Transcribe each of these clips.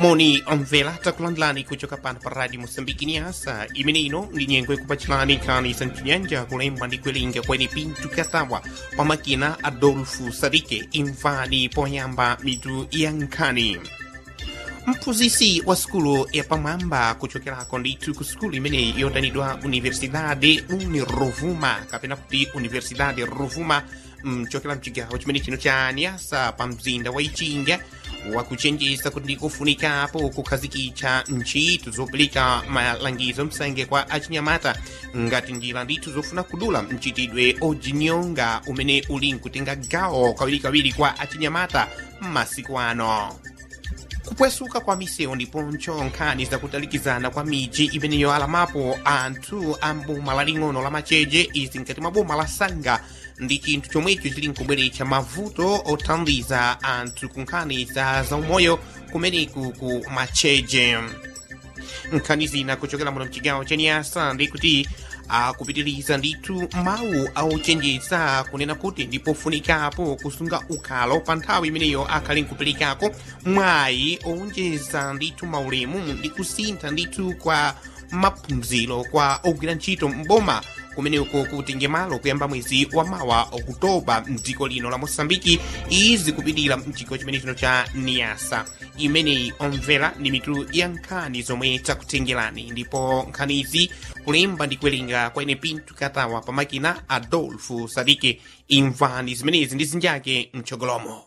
moni omvera takulandilani kuchoka pano pa radio moçambike niasa imene ino ndi nyengo ikupachilani nkhani za mchinyanja kulemba ndi kuwerenga kweni pintu katawa pa makina adolfo sadike imvani poyamba mitu ya nkhani mphunzitsi wa sukulu yapamwamba kuchokerako ndithu ku sukulu imeneyi yodanidwa universidade unirovuma kapena kuti universidade rovuma mchokera mchigawo chimene chino cha niasa pa mzinda wa ichinga wakuchenjeza kuti ndikufunikapo kukhazikitsa ntchito zopereka malangizo msange kwa achinyamata ngati njira ndithu zofuna kudula mchitidwe ojinyonga umene uli nkutenga gawo kawirikawiri kwa achinyamata m'masiku ano kupwesuka kwa misewu ndiponso nkhani zakutalikizana kwa miji imeneyo alamapo anthu a mboma laling'ono la macheche izi nkati mwa boma la sanga ndi chinthu chomwecho chili nkubweretsa mavuto othandiza anthu ku nkhani za zaumoyo kumeneku ku macheche nkhani zina kuchokera muno mchigawo cha niasa ndi kuti akupitiriza ndithu mawu auchenjeza kunena kuti ndipofunikapo kusunga ukhalo pa nthawi imeneyo akhali nkuperekako mwayi owonjeza ndithu maulemu ndi kusintha ndithu kwa maphunziro kwa ogwira ntchito mboma kumeneko kutenge malo kuyamba mwezi wa mawa okutoba mdziko lino la moçambike izi kupitira mchigawo chimene chino cha niasa imeneyi omvera ndi mitu ya nkhani zomwe takutengerani ndipo nkhanizi kulemba ndi kuwerenga kwa ine pintu katawa pa makina adolfo sadike imvani zimenezi ndi zinjake mchogolomo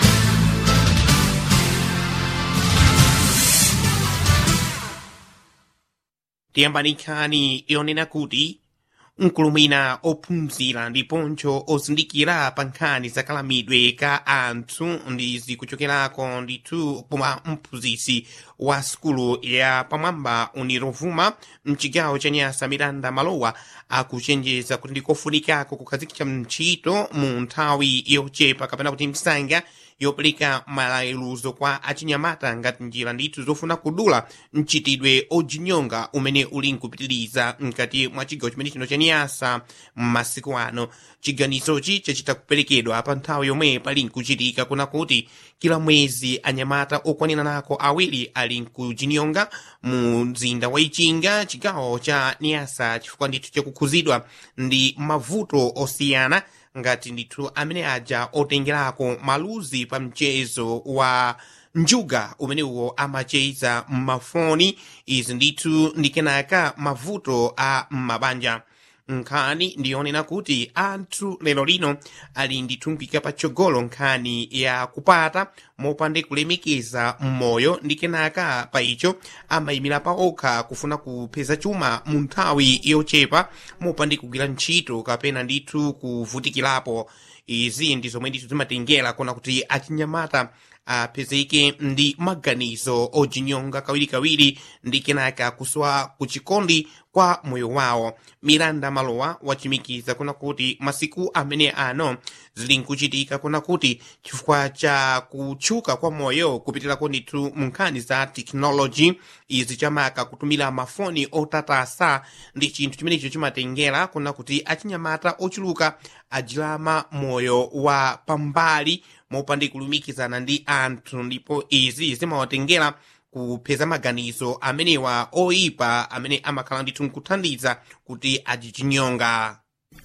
tiyambani nkhani yonena kuti nkulumwina ophunzira ndiponso ozindikira pa nkhani zakalamidwe ka anthu ndi zikuchokerako ndithu pomwe mphunzitsi wa sukulu ya pamwamba unirovuma mchigawo cha nyasa miranda malowa akuchenjeza kuti ndikofunikako kukhazikitsa ntchito mu nthawi yochepa kapena kuti msanga yopereka malayiluzo kwa achinyamata ngati njira ndithu zofuna kudula mchitidwe ojinyonga umene uli nkupitiriza mkati mwa chigawo chimene chino cha niyasa m'masiku ano chiganizochi chachita kuperekedwa pa nthawi yomwe pali nkuchitika kuna kuti kila mwezi anyamata okwanira nako awiri ali nkujinyonga mu mzinda wa ichinga chigawo cha niyasa chifukwa ndithu chakukhuzidwa ndi mavuto osiyana ngati ndithu amene aja otengerako maluzi pa mchezo wa njuga umenewo amacheza mmafoni izi ndithu ndikenaka mavuto a mmabanja nkhani ndiyonena kuti anthu lero lino ali ndithu mpika patsogolo nkhani ya kupata mopande kulemekeza mmoyo ndi kenaka pa icho amayimira pa okha kufuna kupeza chuma mu nthawi yochepa mopande kugwira ntchito kapena ndithu kuvutikirapo izi ndi zomwe ndithu zimatengera kona kuti achinyamata apezeke ndi maganizo ojinyonga kawirikawiri ndi kenaka kusowa kuchikondi kwa moyo wawo miranda malowa wachimikiza kuna kuti masiku amene ano zili nkuchitika kuna kuti chifukwa cha kutchuka kwa moyo kupitirako ndithu mu nkhani za tekinoloji izi chamaka kutumira mafoni otatasa ndi chinthu chimenecho chimatengera kuna kuti achinyamata ochuluka ajilama moyo wa pambali mopande kulumikizana ndi anthu ndipo izi zimawatengera kupeza maganizo amenewa oyipa amene amakhala ndithu nkuthandiza kuti ajichinyonga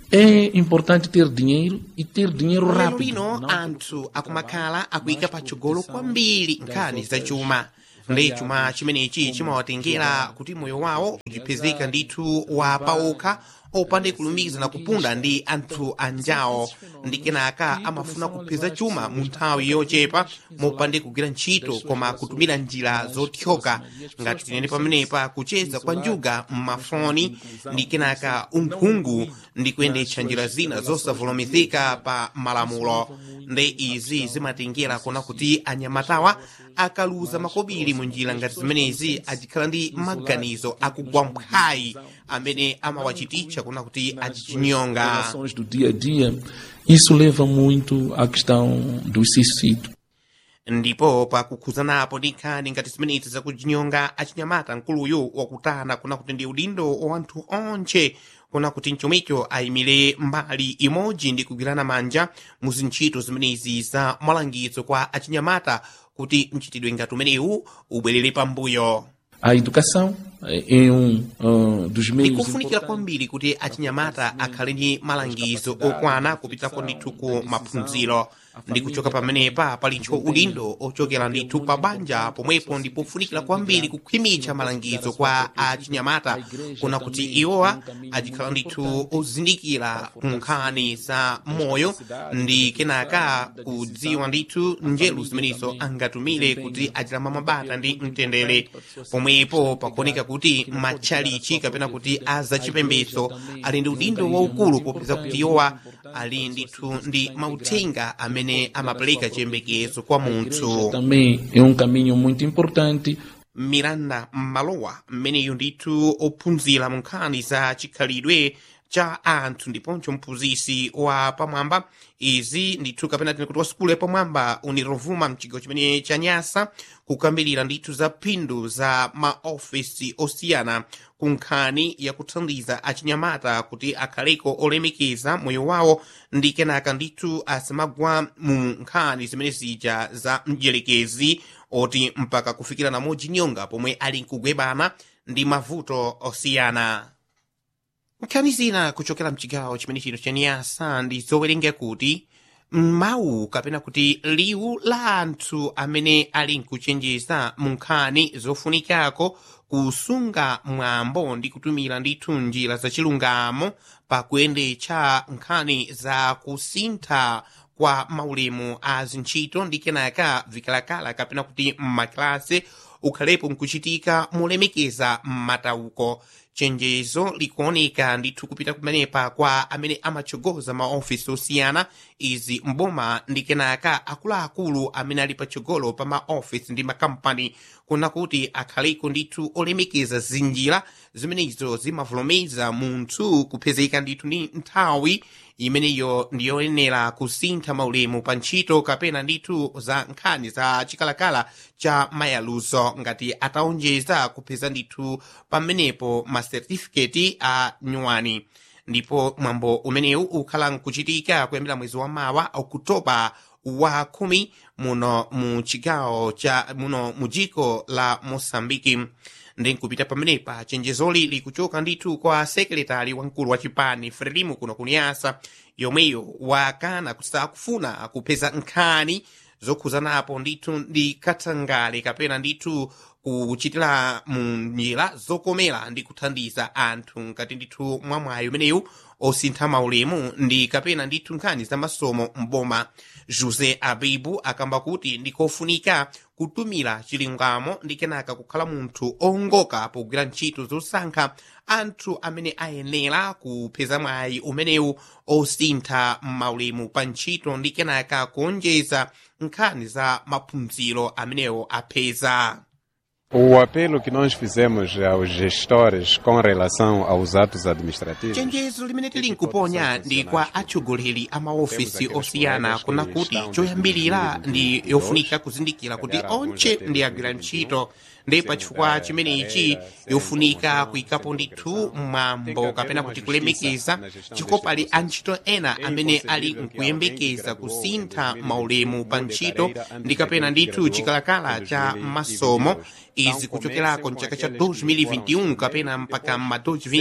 É importante ter dinheiro e ter dinheiro lero rápido. lino não anthu akumakhala akuyika patsogolo kwambiri nkhani za chuma ndi chuma chimenechi chimawatengera kuti moyo wawo uchipezeka ndithu wa paokha opande kulumikizana kupunda ndi anthu anjawo ndi kenaka amafuna kupeza chuma mu nthawi yochepa mopande kugwira ntchito koma kutumira njira zothyoka ngati tinene pamenepa kucheza kwa njuga m'mafoni ndi kenaka unkhungu ndi kuyendetsa njira zina zosavomerezeka pa malamulo ndi izi zimatengera kona kuti anyamatawa akaluza makobiri mu njira ngati zimenezi achikhala ndi maganizo akugwa mphayi amene amawachititsa kuna kuti achichinyonga Ações do dia a dia, isso leva muito à questão do suicídio. ndipo pakukhuzanapo ndi nkhani ngati zimenezi zakuchinyonga achinyamata mkuluyu wakutana kuna kuti ndi udindo wa anthu onche kuna kuti mchomwecho ayimire mbali imodzi ndi kugwirana manja mu zintchito zimenezi za malangizo kwa achinyamata kuti mchitidwe ngati umenewu ubwerere pambuyo A educação é é um ah, dos meios ndikufunikira importantes kwambiri kuti achinyamata akhale ndi malangizo okwana kupitako ndithu ku maphunziro ndi kuchoka pamenepa palitcho udindo ochokera ndithu pa banja pomwepo ndipofunikira kwambiri kukhwimitsa malangizo kwa achinyamata kuna kuti iwowa achikhala ndithu ozindikira nkhani za moyo ndi kenaka kudziwa ndithu njeru zimenezo angatumire kuti achilamba mabata ndi mtendere pomwepo pakuoneka kuti matchalichi kapena kuti azachipembedzo ali ndi udindo waukulu popeza kuti iwowa ali ndithu ndi mauthenga amene amapereka chiyembekezo kwa munthu também é um caminho muito importante miranda mmalowa mmeneyo ndithu ophunzira mu nkhani za chikhalidwe cha anthu ndiponso mphunzisi wa pamwamba izi ndithu kapena tine kuti wa sukulu yapamwamba unirovuma mchigawo chimene cha nyasa kukambirira ndithu za phindu za maofesi osiyana ku nkhani yakuthandiza achinyamata kuti akhaleko olemekeza moyo wawo ndi kenaka ndithu asamagwa mu nkhani zimene zija za mdierekezi oti mpaka kufikira namodzi nyonga pomwe ali nkugwebana ndi mavuto osiyana nkhani zina kuchokera mchigawo chimene chino cha niyasa ndi zowerenga kuti mawu kapena kuti liwu la anthu amene ali nkuchenjeza mu nkhani zofunikako kusunga mwambo ndi kutumira ndithu njira zachilungamo pakuyendetsa nkhani za kusintha kwa maulemu a zintchito ndi kenaka vikalakala kapena kuti m'makilasi ukhalepo nkuchitika molemekeza m'matauko chenjezo likuoneka ndithu kupita kumenepa kwa amene amatsogoza maofisi osiyana izi mboma ndi kenaka akuluakulu amene ali patsogolo pa maofisi ndi makampani kuna kuti akhaleko ndithu olemekeza zinjira zimenezo zimavulomeza munthu kupezeka ndithu ndi nthawi imeneyo ndiyoyenera kusintha maulemu pa ntchito kapena ndithu za nkhani za chikalakala cha mayaluzo ngati ataonjeza kupeza ndithu pamenepo masertifiketi a nyuwani ndipo mwambo umenewu ukhala nkuchitika kuyambira mwezi wa mawa okutoba wa khumi muno mu chigawo cha muno mu dziko la mosambiki ndi nkupita pamenepa chenjezoli likuchoka ndithu kwa sekretari wamkulu wa chipani frelimu kuno kuniyasa yomweyo wakana kusakufuna kupeza nkhani zokhuzanapo ndithu ndi katangale kapena ndithu kuchitira mu njira zokomera ndi kuthandiza anthu ngati ndithu mwamwayo umenewu osintha maulemu ndi kapena ndithu nkhani za masomo mboma josé abibu akamba kuti ndikofunika kutumira chilungamo ndi kenaka kukhala munthu ongoka pogwira ntchito zosankha anthu amene ayenera kupeza mwayi umenewu osintha maulemu pa ntchito ndi kenaka kuonjeza nkhani za maphunziro amenewo apeza O apelo que nós fizemos aos gestores com relação aos atos administrativos chenjezo limene tili nkuponya ndi kwa atsogoleri a maofisi osiyana kuna kuti choyambirira ndi yofunika kuzindikira kuti onche ndi agwira ntchito ndi pachifukwa chimenechi yofunika kuyikapo ndithu mwambo kapena kuti kulemekeza chikopali antchito ena amene ali nkuyembekeza kusintha maulemu pa ntchito ndi kapena ndithu chikalakala cha masomo izi kuchokerako mchaka cha 2021 kapena mpaka ma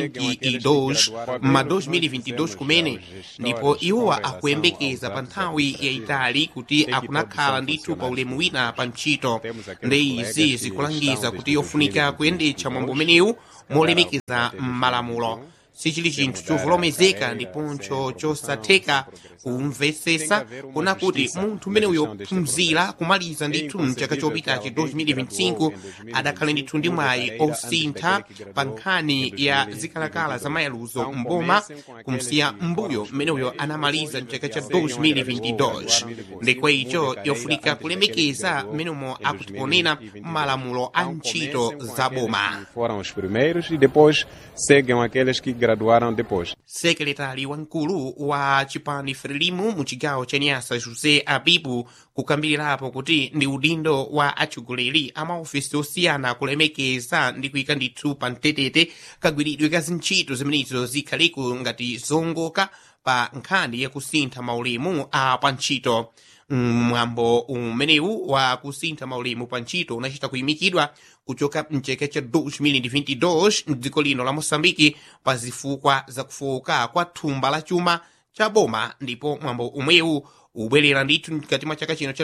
2022 ma 2022 kumene ndipo iwowa akuyembekeza pa nthawi yayitali kuti akunakhala ndithu pa ulemu wina pa ntchito ndi izi zikulangiza kuti yofunika kuyendetsa mwambo umenewu molemekeza m'malamulo sichili chinthu chovolomezeka ndiponso chosatheka kumvesesa kuna kuti munthu umene uyophunzira kumaliza ndithu mchaka chopitachi 2025 adakhale ndithu ndi mwayi osintha pa nkhani ya zikalakala za mayaluzo mboma kumsiya mbuyo mmene uyo anamaliza mchaka cha 2022 ndikwa icho yofunika kulemekeza mmenemo akutiponena malamulo a ntchito za boma foram os primeiros e depois seguem aqueles que graduaram depois. sekretari wamkulu wa chipani frelimu mu chigawo cha nyasa josé abibu kukambirirapo kuti ndi udindo wa atsogoleri a maofisi osiyana kulemekeza ndi kuyika ndithu pa mtetete kagwiridwe ka zintchito zimenezo zikhaleko ngati zongoka pa nkhani yakusintha maulemu a pa ntchito mwambo umenewu wa kusintha maulemu pa ntchito unachita kuyimikidwa kuchoka mcheke cha 2022 mdziko lino la moçambike pa zifukwa zakufoka kwa thumba la chuma cha boma ndipo mwambo umwewu ubwerera ndithu mkati mwa chaka chino cha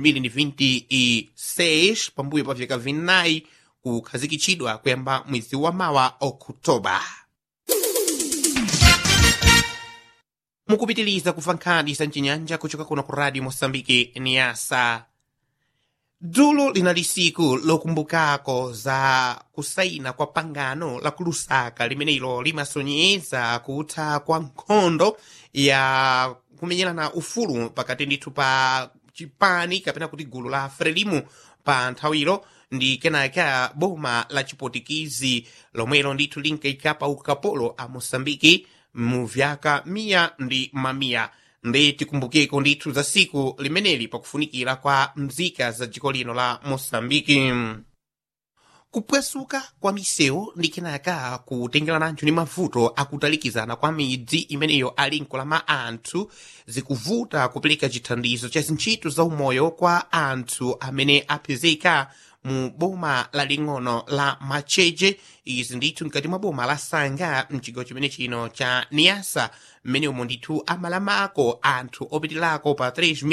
2026 pambuyo pa vyaka vinayi kukhazikitsidwa kuyamba mwezi wa mawa okutoba mukupitiliza kufa nkhani za mchinyanja kuchoka kuno ku radio moçambike niasa dzulo linali siku lokumbukako za kusaina kwa pangano la kulusaka limenelo limasonyeza kutha kwa nkhondo ya kumenyerana ufulu pakati ndithu pa chipani kapena kuti gulu la frelimu pa nthawiro ndi kenaka boma la chipotikizi lomwelo ndithu linkaikapa ukapolo a moçambike mu vyaka miya ndi mamiya ndi tikumbukeko ndithu za siku limeneli pakufunikira kwa mzika za dziko lino la moçambike kupwesuka kwa misewu ndi kenaka kutengerananjo ni mavuto akutalikizana kwa midzi imeneyo ali nkulama anthu zikuvuta kupereka chithandizo cha zintchito za umoyo kwa anthu amene apezeka mu boma laling'ono la macheche izi ndithu mkati mwa boma la sanga mchigawo chimene chino cha niasa mmene umo ndithu amalamako anthu opitirako pa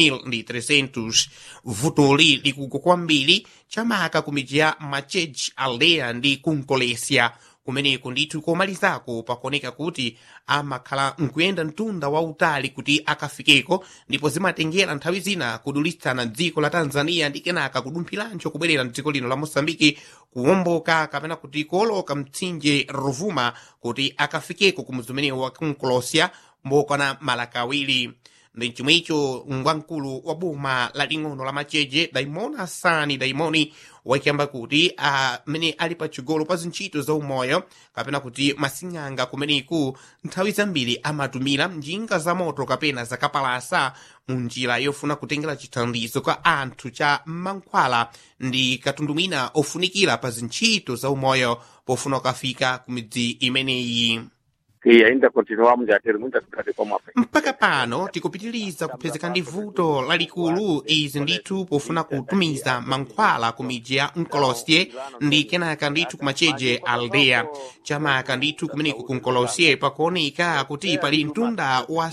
3300 vutoli likugwa kwambiri chamaka ku midzi ya macheche aldeya ndi kunkolesya kumeneko ndithu komalizako pakuoneka kuti amakhala nkuyenda mtunda wautali kuti akafikeko ndipo zimatengera nthawi zina kudulitsana dziko la tanzania ndi kenaka kudumphiranso kubwerera mdziko lino la moçambike kuwomboka kapena kuti kuoloka mtsinje rovuma kuti akafikeko ku mudzi umenewo wa kunkolosya mbokwana malaka awiri ndi chomwecho ngwamkulu wa boma laling'ono la macheche daimoni hasani daimoni wakiyamba kuti amene ali patsogolo pa zintchito za umoyo kapena kuti masing'anga kumeneku nthawi zambiri amatumira njinga za moto kapena zakapalasa mu njira yofuna kutengera chithandizo kwa anthu cha mankhwala ndi katundu mwina ofunikira pa zintchito za umoyo pofuna ukafika ku midzi imeneyi que ainda continuamos a ter muita dificuldade como África. mpaka pano tikupitiriza kupezeka ndi vuto lalikulu izi ndithu pofuna kutumiza mankhwala ku midzi ya nkolosye ndi kenaka ndithu kumacheche aldeya chamaka ndithu kumeneko ku nkolosye pakuoneka kuti pali mtunda wa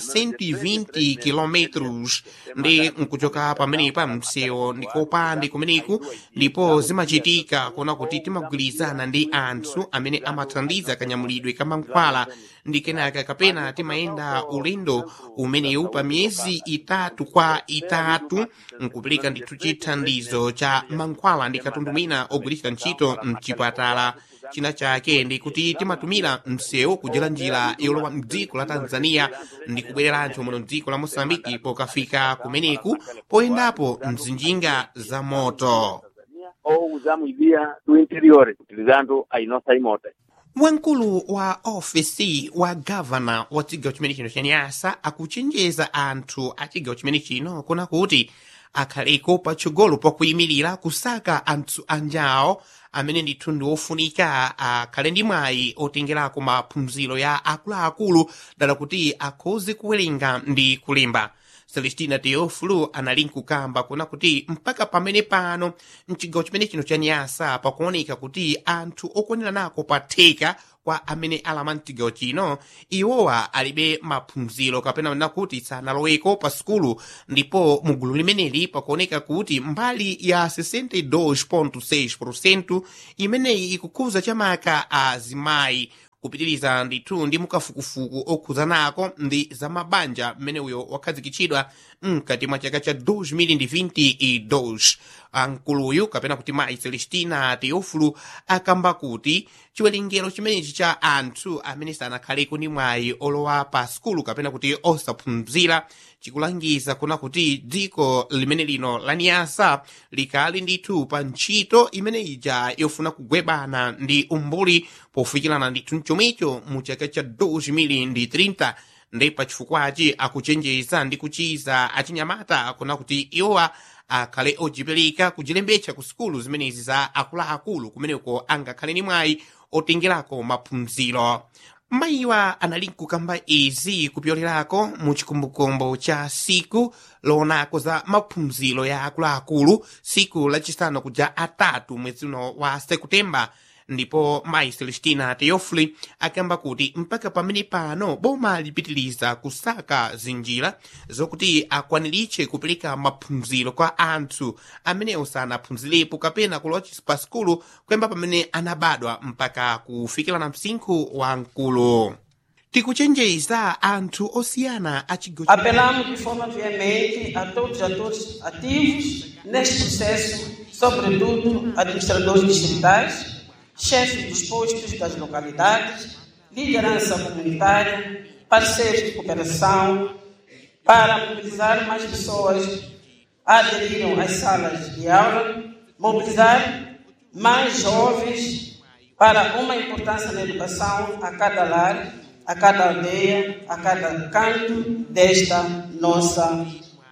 120 kilometros ndi nkuchoka pamenepa msewu ndikopa ndi kumeneku ndipo zimachitika kuona kuti timagwirizana ndi anthu amene amathandiza kanyamulidwe ka mankhwala ndi kenaka kapena timayenda ulendo umenewu pa miyezi itatu kwa itatu nkupereka ndithu chithandizo cha mankhwala ndi katundu mwina ogwiritsa ntchito mchipatala china chake ndi kuti timatumira msewu kudyera njira yolowa mdziko la tanzania ndi kubwereranso muno mdziko la moçambike pokafika kumeneku poyendapo mzinjinga za moto Ou usamos via do interior, utilizando a nossa imota. wamkulu wa ofisi wa gavana wa chigawo chimene chino cha nyasa akuchenjeza anthu a chigawo chimene chino kuna kuti akhaleko patsogolo pakuyimirira kusaka anthu anjawo amene ndithu ndi ofunika akhale ndi mwayi otengerako maphunziro ya akuluakulu dala kuti akhoze kuwerenga ndi kulemba celestina teofulu anali nkukamba kuna kuti mpaka pamene pano mchigawo chimene chino cha nyasa pakuoneka kuti anthu okwanira nako pa theka kwa amene alama mchigawo chino iwowa alibe maphunziro kapena nakuti sanaloweko pa sukulu ndipo mugulu limeneli pakuoneka kuti mbali ya 62.6 imeneyi ikukhuza chamaka azimayi kupitiriza ndithu ndi mukafukufuku okhuza nako ndi za mabanja mmene uyo wakhazikitsidwa mkati mwa chaka cha 2022 ankuluyu kapena kuti mayi celestina teofulu akamba kuti chiwerengero chimenechi cha anthu amene sanakhaleko ndi mwayi olowa pa sukulu kapena kuti osaphunzira chikulangiza kuna kuti dziko limene lino la niyasa likali ndithu pa ntchito imene ija yofuna kugwebana ndi umbuli pofikirana ndithu mchomicho mu chaka cha 2030 ndi pachifukwachi akuchenjeza ndi kuchiza achinyamata kuna kuti iwowa akhale ojipereka kujilembetsa ku sukulu zimenezi za akuluakulu kumeneko angakhale ni mwayi otengerako maphunziro mayiwa anali nkukamba izi kupyolerako mu chikumbukumbu cha siku loonako za maphunziro ya akuluakulu siku lachisanu kuja atatu mwezi uno wa sekutemba ndipo mayi celestina teofili akamba kuti mpaka pamene pano boma lipitiliza kusaka zinjira zokuti akwaniritche kupereka maphunziro kwa anthu amenewo sanaphunzirepo kapena kulowa pa sikulu kuyamba pamene anabadwa mpaka kufikira na msinkhu wa mkulu tikuchenjeza anthu osiyana achigo Apelamos de forma veemente a todos os atores ativos neste processo, sobretudo administradores distritais, chefes dos postos das localidades, liderança comunitária, parceiros de cooperação, para mobilizar mais pessoas a aderirem às salas de aula, mobilizar mais jovens para uma importância na educação a cada lar, a cada aldeia, a cada canto desta nossa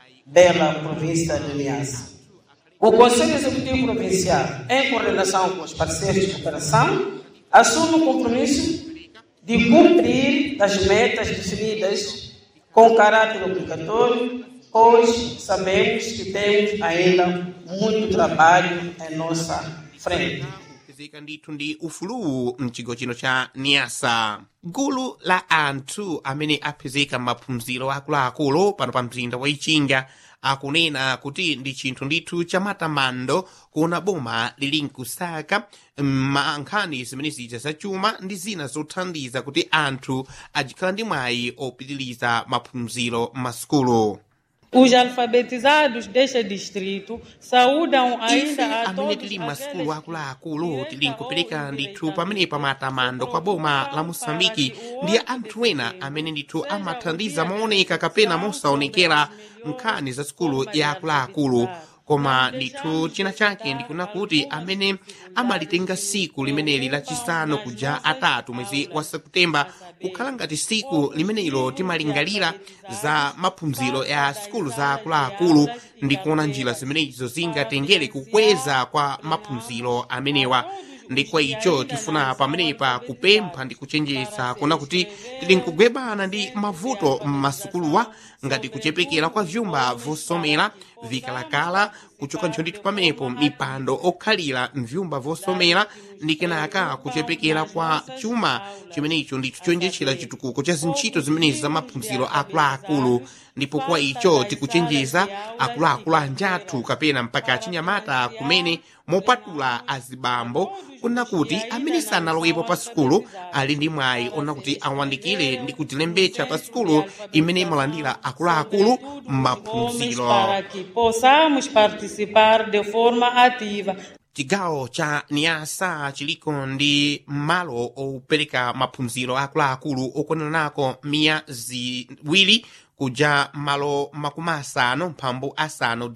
bela província de Niassa. O Conselho Executivo Provincial, em coordenação com os parceiros de cooperação, assume o compromisso de cumprir as metas definidas com caráter obrigatório, pois sabemos que temos ainda muito trabalho em nossa frente. kupezeka ndithu ndi ufulu mchigawo chino cha niasa gulu la anthu amene apezeka maphunziro akuluakulu pano pa mzinda wa ichinga akunena kuti ndi chinthu ndithu cha matamando kuona boma lili nkusaka mankhani zimene zija zachuma ndi zina zothandiza kuti anthu ajikhala ndi mwayi opitiliza maphunziro m'masukulu Os alfabetizados deste distrito saúdam ife ainda a amene todos tili aqueles m'masukulu akuluakulu tili nkupereka ndithu pamenepa matamando kwa boma la mosambiki ndi anthu ena amene ndithu amathandiza mooneka kapena mosaonekera nkhani za sukulu ya akuluakulu koma ndithu china chake ndikuna kuti amene amalitenga siku limeneli lachisanu kuja atatu mwezi wa sekutemba kukhala ngati siku limenelo timalingalira za maphunziro ya sukulu za akuluakulu ndi kuona njira zimenezo zingatengere kukweza kwa maphunziro amenewa ndi kwa icho tifuna pamenepa kupempha ndi kuchenjeza kuona kuti tili nkugwebana ndi mavuto m'masukuluwa ngati kuchepekera kwa vyumba vosomera vikalakala kuchoka ntcho ndithu pamenepo mipando okhalira mvyumba vosomera ndi kenaka kuchepekera kwa chuma chimenecho ndithu chonjechera chitukuko cha zintchito zimenezi za maphunziro akuluakulu ndipo kwa icho tikuchenjeza akuluakulu anjathu kapena mpaka achinyamata kumene mopatula azibambo kuna kuti amene sanalowepo pa sukulu ali ndi mwayi ona kuti awandikire ndi kutilembetsa pa sukulu imene imalandira akuluakulu nomes m'maphunziro para que possamos participar de forma ativa chigawo cha niasa chiliko ndi malo opereka maphunziro akuluakulu okwananako miya ziwiri kuja malo makumi asanu mphambu asanu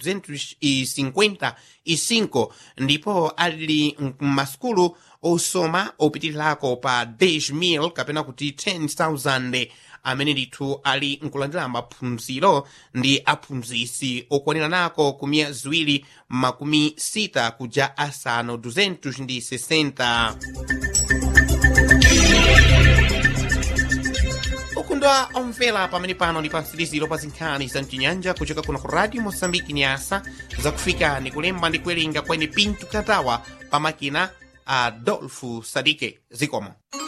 255 ndipo ali m'masukulu osoma opitirirako pa 10,000 kapena kuti 10,000 amene ndithu ali nkulandira maphunziro ndi aphunzisi okwanira nako kumiya ziwiri makumi sita kuja asanu 260 ukundwa omvera pamene pano ndi pa mtsiriziro pa zinkhani za mchinyanja kuchoka kuno ku radio mosambiki nyasa zakufika ni kulemba ndi kuwerenga kwene pinto katawa pamakina adolfu sadike zikomo